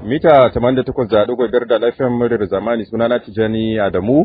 mita 88.5 da lafiyan muryar zamani sunana Tijani Adamu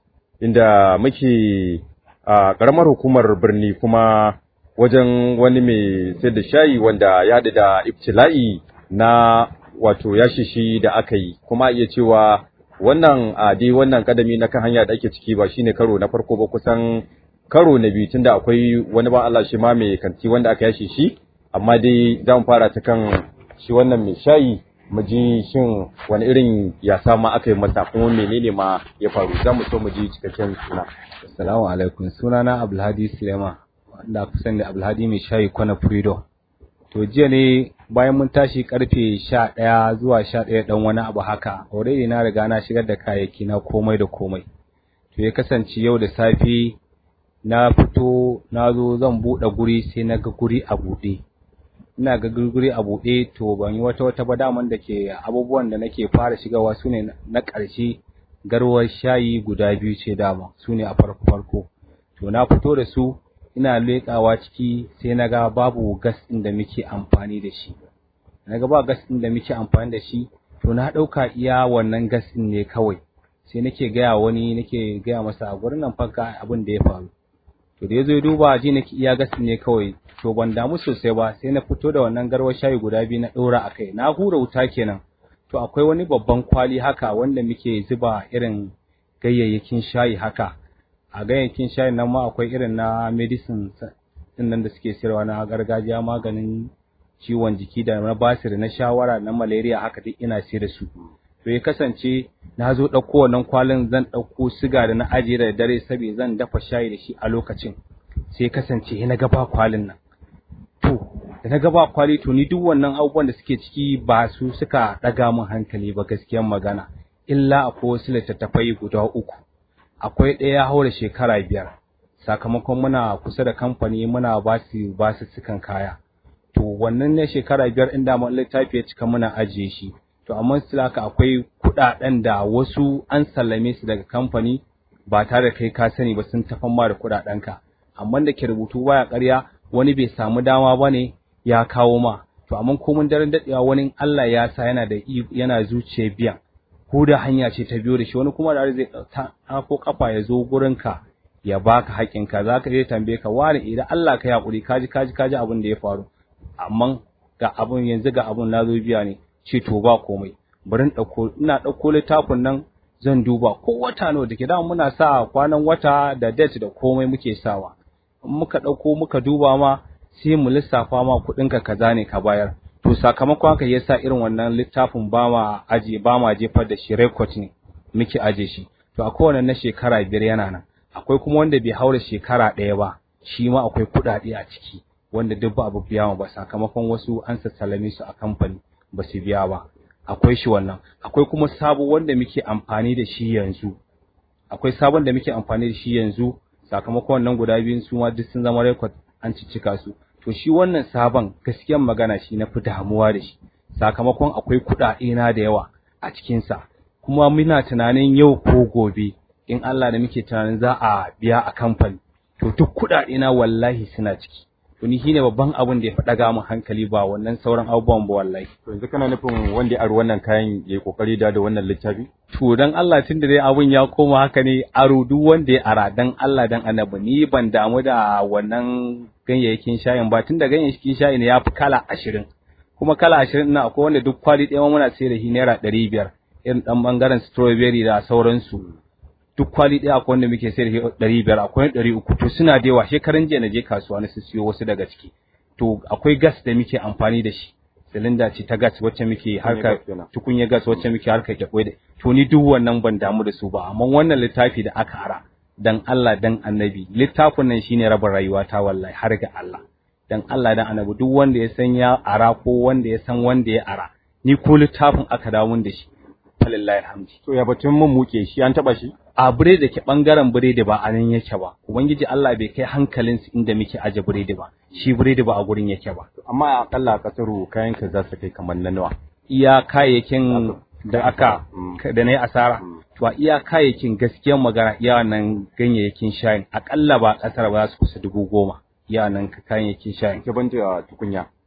inda muke a ƙaramar hukumar birni kuma wajen wani mai sayar da shayi wanda ya da ibtila'i na wato ya shishi da aka yi kuma iya cewa wannan a dai wannan kadami na kan hanya da ake ciki ba shine karo na farko ba kusan karo na biyu tunda akwai wani ba Allah shi ma mai kanti wanda aka yashi shi amma dai za mu fara ta kan shi wannan mai shayi mu ji shin wani irin ya sama aka yi masa kuma menene ma ya faru za mu so mu ji cikakken suna assalamu alaikum sunana Abdulhadi Suleiman wanda aka sani da Abdulhadi mai shayi kwana Freedom to jiya ne bayan mun tashi karfe sha ɗaya zuwa sha ɗaya ɗan wani abu haka already na riga na shigar da kayayyaki na komai da komai to ya kasance yau da safe na fito na zo zan buɗe guri sai na ga guri a buɗe ina ga guri a buɗe to ban yi wata wata ba daman da ke abubuwan da nake fara shigawa su ne na ƙarshe garwar shayi guda biyu ce dama su ne a farko farko to na fito da su ina leƙawa ciki sai na ga babu gas ɗin da muke amfani da shi na ga ba gas ɗin da muke amfani da shi to na ɗauka iya wannan gas ɗin ne kawai sai nake gaya wani nake gaya masa a gurin nan fanka abin da ya faru to da ya zo ya duba ji nake iya gas ɗin ne kawai to ban damu sosai ba sai na fito da wannan garwar shayi guda biyu na ɗora a kai na hura wuta kenan to akwai wani babban kwali haka wanda muke zuba irin gayayyakin shayi haka a gayyakin shayin nan ma akwai irin na medicine din nan da suke sayarwa na gargajiya maganin ciwon jiki da na basir na shawara na malaria haka duk ina sayar da su to ya kasance na zo ɗauko wannan kwalin zan ɗauko siga da na ajiye da dare saboda zan dafa shayi da shi a lokacin sai kasance na ga ba kwalin nan to da na ga ba kwali to ni duk wannan abubuwan da suke ciki ba su suka ɗaga min hankali ba gaskiyan magana illa akwai wasu littattafai guda uku akwai ɗaya ya haura shekara biyar sakamakon muna kusa da kamfani muna ba su ba su sukan kaya to wannan ne shekara biyar inda mun littafi ya cika muna ajiye shi to amma still haka akwai kuɗaɗen da wasu an sallame su daga kamfani ba tare da kai ka sani ba sun tafan ma da kuɗaɗen ka amma da ke rubutu baya ƙarya wani bai samu dama ba ne ya kawo ma to amma komin daren daɗewa wani Allah ya sa yana da yana zuciya biyan ko da hanya ce ta biyo da shi wani kuma da zai ko kafa ya zo gurinka ya baka haƙinka za ka je tambaye ka wani idan Allah ka yaƙuri kaji kaji kaji abin da ya faru amma ga abin yanzu ga abin na zo biya ne ce to ba komai bari in ɗauko ina ɗauko littafin nan zan duba ko wata nawa da ke da muna sa kwanan wata da date da komai muke sawa in muka ɗauko muka duba ma sai mu lissafa ma kuɗinka kaza ne ka bayar to sakamakon haka yasa irin wannan littafin ba ma aje ba ma jefar da shi record ne muke aje shi to a kowane na shekara biyar yana nan akwai kuma wanda bai haura shekara ɗaya ba shi ma akwai kuɗaɗe a ciki wanda duk ba abu biya ba sakamakon wasu an sassalame su a kamfani ba su biya ba akwai shi wannan akwai kuma sabo wanda muke amfani da shi yanzu akwai sabon da muke amfani da shi yanzu sakamakon wannan guda biyun su ma duk sun zama record an ciccika su to shi wannan sabon gaskiyan magana shi na fi damuwa da shi sakamakon akwai kuɗaɗe na da yawa a cikinsa kuma muna tunanin yau ko gobe in Allah da muke tunanin za a biya a kamfani to duk kuɗaɗe na wallahi suna ciki to ni shine babban abin da ya faɗa min hankali ba wannan sauran abubuwan ba wallahi to yanzu kana nufin wanda ya aro wannan kayan ya yi kokari da da wannan littafi to dan Allah tun da dai abun ya koma haka ne aro duk wanda ya ara dan Allah dan annabi ni ban damu da wannan ganyayyakin shayin ba tun da ganyayyakin shayin ya fi kala ashirin kuma kala ashirin na akwai wanda duk kwali ɗaya muna sayar da shi naira ɗari biyar irin ɗan ɓangaren strawberry da sauransu duk kwali ɗaya akwai wanda muke sayar da shi ɗari biyar akwai ɗari uku to suna da yawa shekaran jiya na je kasuwa na siyo wasu daga ciki to akwai gas da muke amfani da shi silinda ce ta gas wacce muke harka tukunya gas wacce muke harka kyakwai da to ni duk wannan ban damu da su ba amma wannan littafi da aka ara dan Allah dan annabi littafin nan shine rabin rayuwa ta wallahi har ga Allah dan Allah dan annabi duk wanda ya san ya ara ko wanda ya san wanda ya ara ni ko littafin aka dawo da shi falillahi alhamdi to ya batun mun muke shi an taba shi a bire da ke bangaren biredi ba a nan yake ba ubangiji Allah bai kai hankalin su inda muke aje biredi ba shi biredi ba a gurin yake ba amma akalla a kasaru kayan ka za su kai kamar na nawa iya kayayyakin da aka da na yi asara to a iya kayayyakin gaskiyar magana iya nan ganyayyakin shayin akalla ba kasar ba za su kusa dubu goma iya nan kayayyakin shayin ke ban da tukunya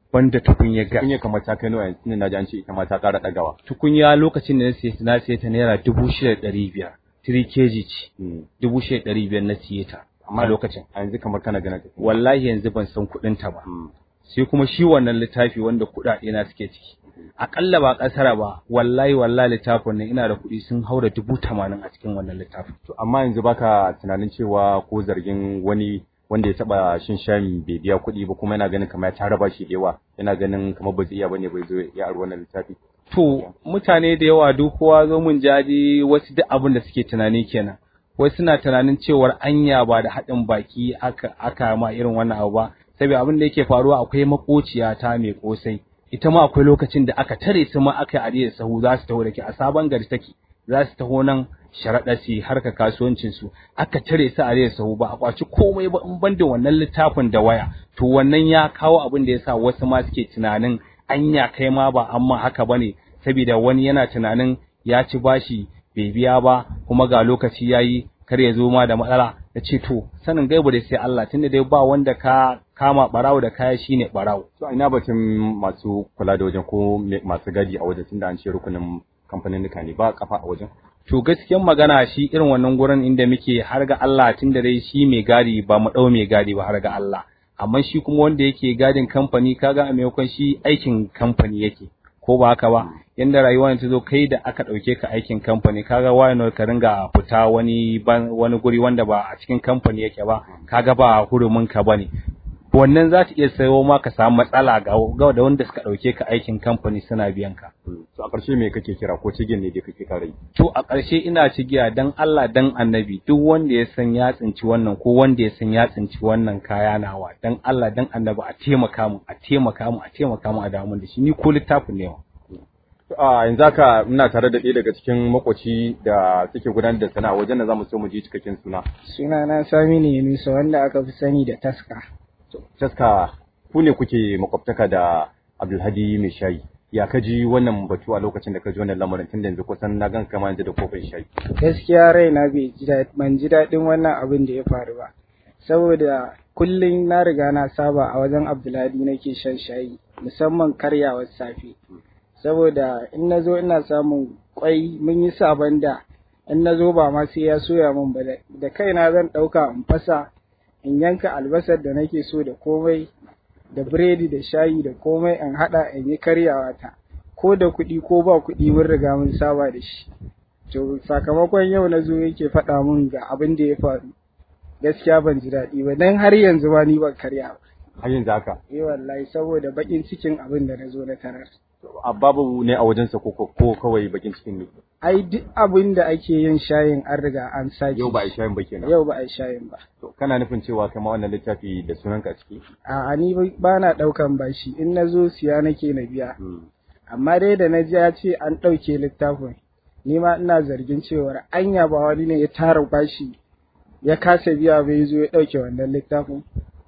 banda tukunya gas Kun yi kamar ta kai nawa yanzu na ji an ce ita ma ta ƙara ɗagawa. tukunya lokacin da na siye ta na siye ta naira dubu shida da ɗari biyar 3 kg ce Mm. dubu shida da ɗari biyar na siye ta a lokacin A yanzu kamar kana gana tafi. wallahi yanzu ban san kuɗin ta ba Mm. sai kuma shi wannan littafi wanda kuɗaɗe na suke ciki akalla ba ƙasara ba wallahi wallahi littafin nan ina da kuɗi sun haura dubu tamanin a cikin wannan littafin To amma yanzu baka tunanin cewa ko zargin wani wanda ya taba shin shami bai biya kuɗi ba kuma yana ganin kamar ya tara bashi da yawa yana ganin kamar ba zai iya bane bai zo ya aro wannan littafi. to mutane da yawa duk kowa zo mun jaji wasu duk abin da suke tunani kenan wasu suna tunanin cewar anya ba da haɗin baki aka aka ma irin wannan abu ba saboda abin da yake faruwa akwai makociya ta mai kosai ita ma akwai lokacin da aka tare su ma aka yi da sahu za su taho da ke a sabon gari take za su taho nan sharaɗa su harka kasuwancin su aka tare su a da sahu ba a kwaci komai ba in banda wannan littafin da waya to wannan ya kawo abin da yasa wasu ma suke tunanin anya kai ma ba amma haka bane saboda wani yana tunanin ya ci bashi bai biya ba kuma ga lokaci yayi kar ya zo ma da matsala ya ce to sanin gaibu da sai Allah tunda dai ba wanda ka kama barawo da kaya shine barawo To a ina batun masu kula da wajen ko me- masu gadi a wajen tunda an ce rukunin kamfanin ne ba kafa a wajen. to gaskiyan magana shi irin wannan gurin inda muke har ga Allah tunda dai shi mai gadi ba mu dau mai gadi ba har ga Allah amma shi kuma wanda yake gadin kamfani kaga a maimakon shi aikin kamfani yake ko ba haka ba yanda rayuwa ta zo kai da aka dauke ka aikin kamfani kaga why ka ringa fita wani ban- wani guri wanda ba a cikin kamfani yake ba kaga ba hurumin ka bane wannan za ta iya sayo ma ka samu matsala ga ga da wanda suka dauke ka aikin kamfani suna biyan ka To a ƙarshe me kake kira ko cigin ne dai kake kare yi? to a ƙarshe ina cigiya dan Allah dan annabi duk wanda ya san ya tsinci wannan ko wanda ya san ya tsinci wannan kaya nawa dan Allah dan annabi a taimaka mu a taimaka mu a taimaka mu a damu da shi ni ko littafin ne wa To, A yanzu haka muna tare da ɗaya daga cikin makoci da suke gudanar da sana'a wajen da zamu so mu ji cikakken suna. Sunana Saminu Yunusa wanda aka fi sani da taska. Taska ku ne kuke makwabtaka da Abdulhadi mai shayi. Ya ka ji wannan batu a lokacin da ka ji wannan lamarin tun da yanzu kusan na gan kama yanzu da kofin shayi. Gaskiya raina bai ji daɗi ban ji daɗin wannan abin da ya faru ba. Saboda kullum na riga na saba a wajen Abdulhadi nake shan shayi musamman karyawar safe. Saboda in na zo ina samun kwai mun yi sabon da in na zo ba ma sai ya soya min ba da- da kaina zan ɗauka in fasa in yanka albasar da nake so da komai da biredi da shayi da komai in haɗa in yi karyawa ta ko da kuɗi ko ba kuɗi mun riga mun saba da shi to sakamakon yau na zo yake faɗa mun ga abin da ya faru gaskiya ban ji daɗi ba dan har yanzu ba ni ban karya ba Har yanzu haka. eh wallahi saboda bakin cikin abin da na zo na tarar A babu ne a wajensa ko ko ko kawai bakin cikin ne. ai duk abin da ake yin shayin an riga an sake Yau ba a yi shayin ba kenan. yau ba a yi shayin ba To, kana nufin cewa kai ma wannan littafi da sunanka a ciki? a ni ba na ɗaukan bashi in na zo siya nake na biya amma dai da na ji ya ce an ɗauke littafin ni ma ina zargin cewar anya ba wani ne ya tara bashi ya kasa biya bai zo ya ɗauke wannan littafin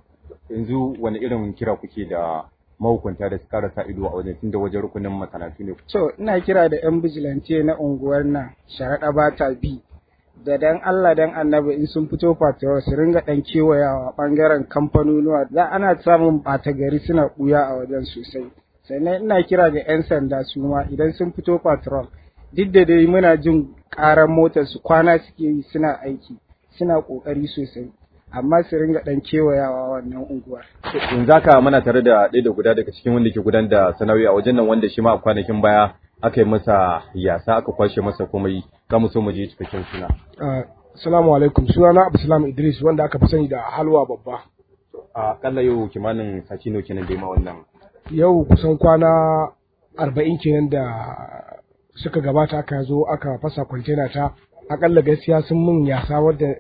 Yanzu wani irin kira kuke da mahukunta da su ƙara sa ido a wajen tunda wajen rukunin masana'antu ne. to ina kira da yan bijilante na unguwar nan sharaɗa ba ta bi da dan Allah dan annabi in sun fito fatuwar su ringa ɗan kewayawa ɓangaren kamfanonuwa za ana samun ɓata gari suna ɓuya a wajen sosai sannan ina kira ga 'yan sanda su ma idan sun fito patrol duk da dai muna jin ƙaran motar su kwana suke yi suna aiki suna ƙoƙari sosai amma su ringa ɗan kewayawa wannan unguwar Yanzu haka muna tare da ɗaya da guda daga cikin wanda ke gudanar da sana'o'i a wajen nan wanda shi ma a kwanakin baya aka yi masa yasa aka kwashe masa komai za mu so mu je cikakken suna. Assalamu alaikum sunana Abdulsalam Idris wanda aka fi sani da halwa babba. A kalla yau kimanin sati nawa kenan da ma wannan. Yau kusan kwana arba'in kenan da suka gabata aka zo aka fasa kwantena ta akalla gaskiya sun mun yasa wadda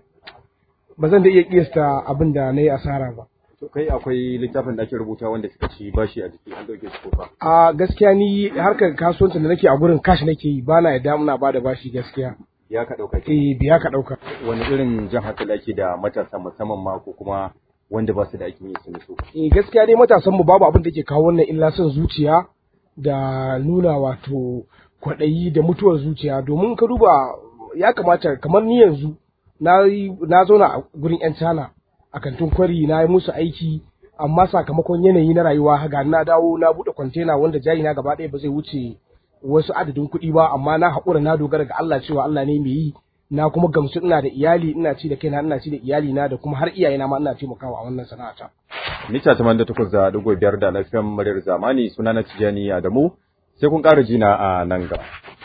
ba zan da iya kiyasta abin da na yi asara ba. To kai akwai littafin da ake rubuta wanda suka ci bashi a jiki an dauke su kofa. A gaskiya ni harkar kasuwancin da nake a gurin kashi nake yi ba na yadda muna ba da bashi gaskiya. Ya ka dauka ke. Eh biya ka ɗauka. Wani irin jan hankali ake da matasa musamman ma ko kuma wanda ba su da aikin yi su so. Eh gaskiya dai matasan mu babu abin da ke kawo wannan illa son zuciya da nuna wato kwaɗayi da mutuwar zuciya domin ka duba ya kamata kamar ni yanzu na yi- na zauna a gurin yan cana a kantin kwari na yi musu aiki amma sakamakon yanayi na rayuwa ga na dawo na buɗe kwantena wanda jari na gaba ɗaya ba zai wuce wasu adadin kuɗi ba amma na haƙura na dogara ga Allah cewa Allah ne mai yi na kuma gamsu ina da iyali ina ci da kaina ina ci da iyali na da kuma har iyayena ma ina taimakawa a wannan sana'ata. Mita taman da takwas da ɗigo biyar da lafiyan muryar zamani suna na Tijjani Adamu sai kun ƙara jina a nan gaba.